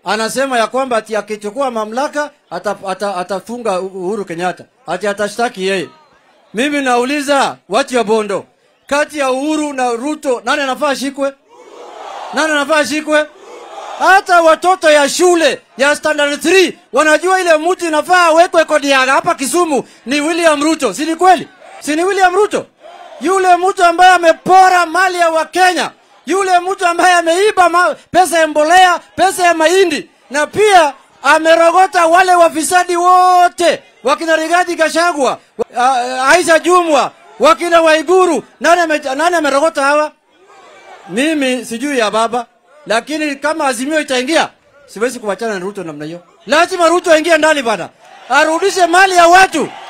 anasema ya kwamba ati akichukua mamlaka ata- ata- atafunga Uhuru Kenyatta, ati atashtaki yeye. Mimi nauliza watu ya Bondo, kati ya Uhuru na Ruto nani anafaa shikwe? Nani anafaa shikwe? Hata watoto ya shule ya standard 3 wanajua ile mtu inafaa awekwe kodi ya hapa Kisumu ni William Ruto, si ni kweli? Si ni William Ruto? Yule mtu ambaye amepora mali ya Wakenya, yule mtu ambaye ameiba ma, pesa ya mbolea, pesa ya mahindi na pia amerogota wale wafisadi wote wakina Rigathi Gachagua, wa- Aisha Jumwa, wakina Waiguru. Nani ame, nani amerogota hawa? Mimi sijui ya baba, lakini kama Azimio itaingia, siwezi kuwachana na Ruto namna hiyo. Lazima Ruto aingie ndani bana, arudishe mali ya watu.